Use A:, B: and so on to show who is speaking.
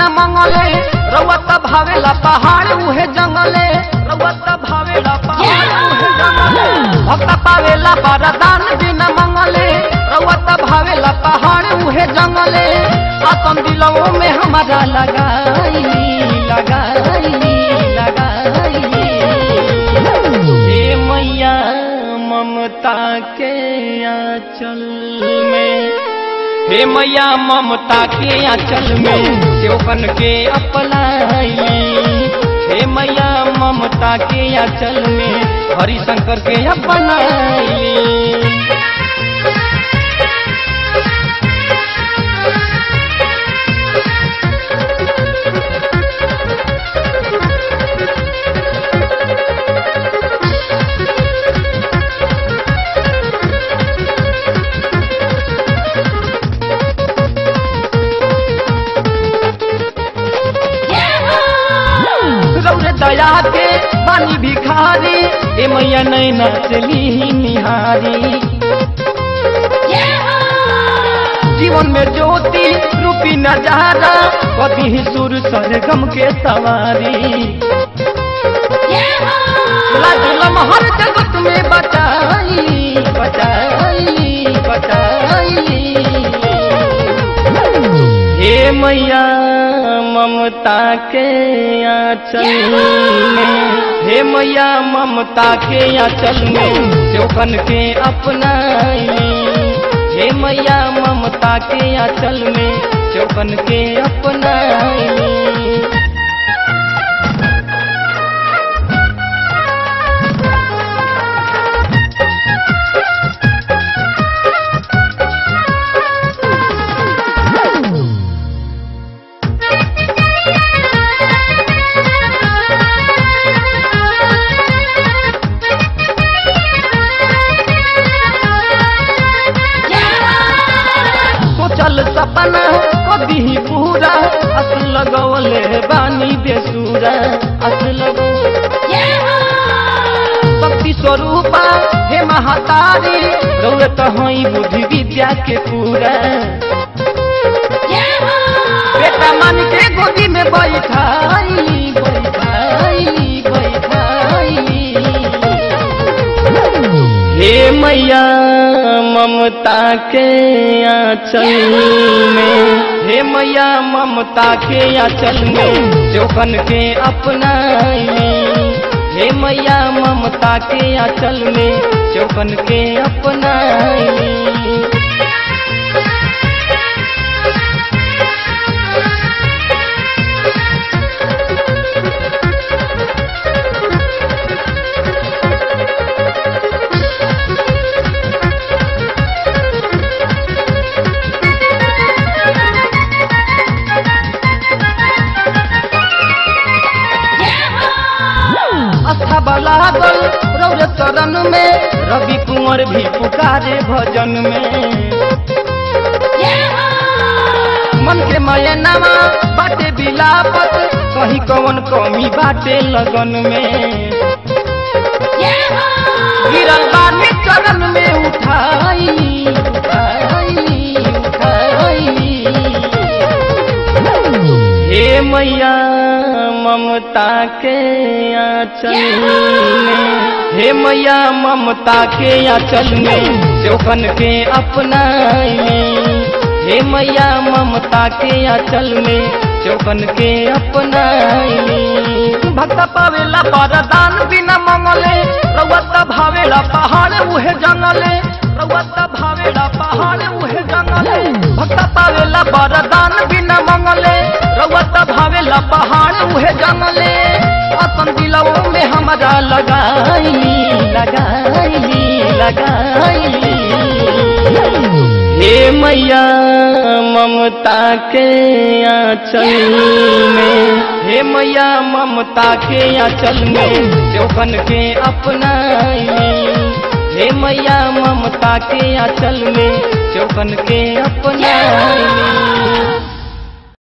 A: बिना मंगले रउत भावेला पहाड़ उहे जंगले रउत भावेला पहाड़ उहे जंगले भक्त पावेला बरदान बिना मंगले रउत भावेला पहाड़ उहे जंगले अपन दिलों में हमारा लगाई लगाई लगाई हे मैया ममता के आंचल में हे मैया ममता के आंचल में सेवकन के अपनाई हे मैया ममता के आंचल में हरिशंकर के अपनाई रौरे दया के बानी भिखारी ए मैया नैना चली निहारी जीवन में ज्योति रूपी नजारा कभी ही सुर सरगम के सवारी लाजलम हर जगत में बचाई बचाई बचाई हे मैया ममता के आंचल में हे मैया ममता के आंचल में चौकन के अपनाई हे मैया ममता के आंचल में चौकन के अपनाई सोचल सपना कभी ही पूरा अस लगवले बानी बेसुरा अस लगो शक्ति स्वरूपा हे महातारी रौरत हई बुद्धि विद्या के पूरा बेटा मन के गोदी में बैठाई बैठाई बैठाई हे मैया ममता के आंचल में हे मैया ममता के आंचल में चौकन के अपनाई हे मैया ममता के आंचल में चौकन के अपनाई अच्छा बला गल रौर चरण में रवि कुंवर भी पुकारे भजन में मन के मयनामा बाटे बिलापत कहीं कवन कमी बाटे लगन में गिरल बानी चरण में उठाई उठाई उठाई हे मैया ममता के आंचल में हे मैया ममता के आंचल में चौकन के अपनाई हे मैया ममता के आंचल में चौकन के अपनाई भक्त पावेला वरदान बिना मंगले रउत भावेला पहाड़ उहे जंगले रउत भावेला पहाड़ उहे जंगले भक्त पावेला वरदान बिना मंगले रउत भावेला पहाड़ उहे जंगले अपन दिलवों में हमारा लगाई लगाई लगाई हे मैया ममता के आंचल में हे मैया ममता के आंचल में चौकन के अपनाई हे मैया ममता के आंचल में चौकन के अपनाई